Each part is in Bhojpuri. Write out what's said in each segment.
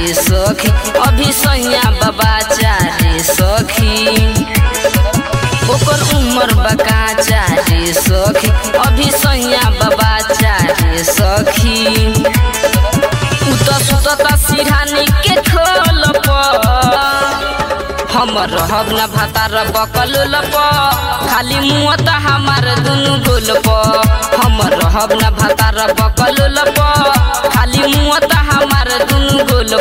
रे सखी अभी सैया बाबा रे सखी ओकर उमर बकाचा रे सखी अभी सैया बाबा रे सखी उत सुतता सिरहानी के खोल हम रहब न भातार बकल लप खाली मुँह त हमार दुनु गोल हम रहब न भातार बकल लप खाली मुँह त हमार दुनु गोल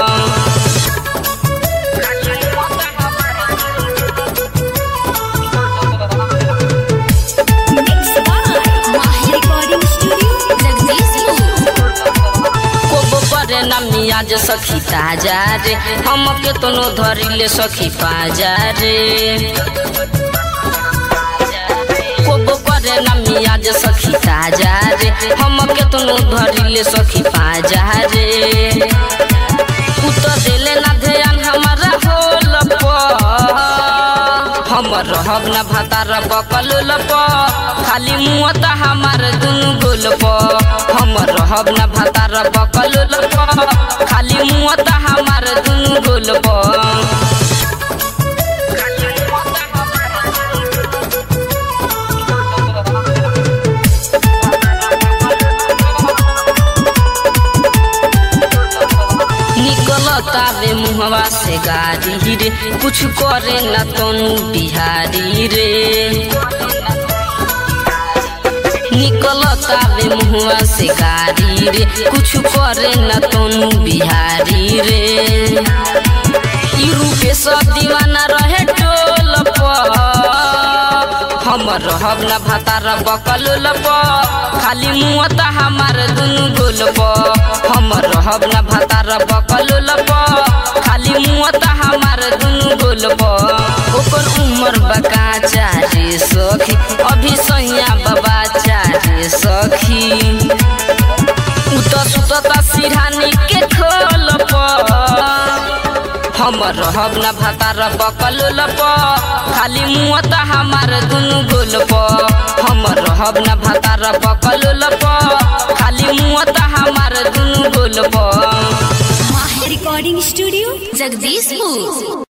Mixed by Mahi Recording Studio, Jagdishpur. कोबो परे न मियाज सखी ताजा रे हम के तनो धरिले सखी पाजा रे कोबो परे न मियाज सखी ताजा रे हम के तनो धरिले सखी पाजा रे उतर देले ना ध्यान हमारा होल हम रहब न भातार बकल लप खाली मुँह त हमार दुनु गोल हम रहब न भातार बकल लप खाली मुँह त हमार दुनु गोल निकलता रे मुहवा से गाड़ी रे कुछ करे न तनु बिहारी रे निकलता रे मुहवा से गाड़ी रे कुछ करे न तनु बिहारी रे ई रूपे सब दीवाना रहे टोल पर हम रहब न भातार बकल लप खाली मुँह त हमार दुनु गोल हम रहब न भातार बकल लप खाली मुँह त हमार दुनु गोल ओकर उमर बकाचा रे सखी अभी सैया बाबा रे सखी उत सुतता सिरहानी के खोल हम रहब न भातार बकल लप खाली मुँह त हमार दुनु गोल हम रहब न भातार बकल लप खाली मुँह त हमार दुनु गोल Mahi Recording Studio, Jagdishpur.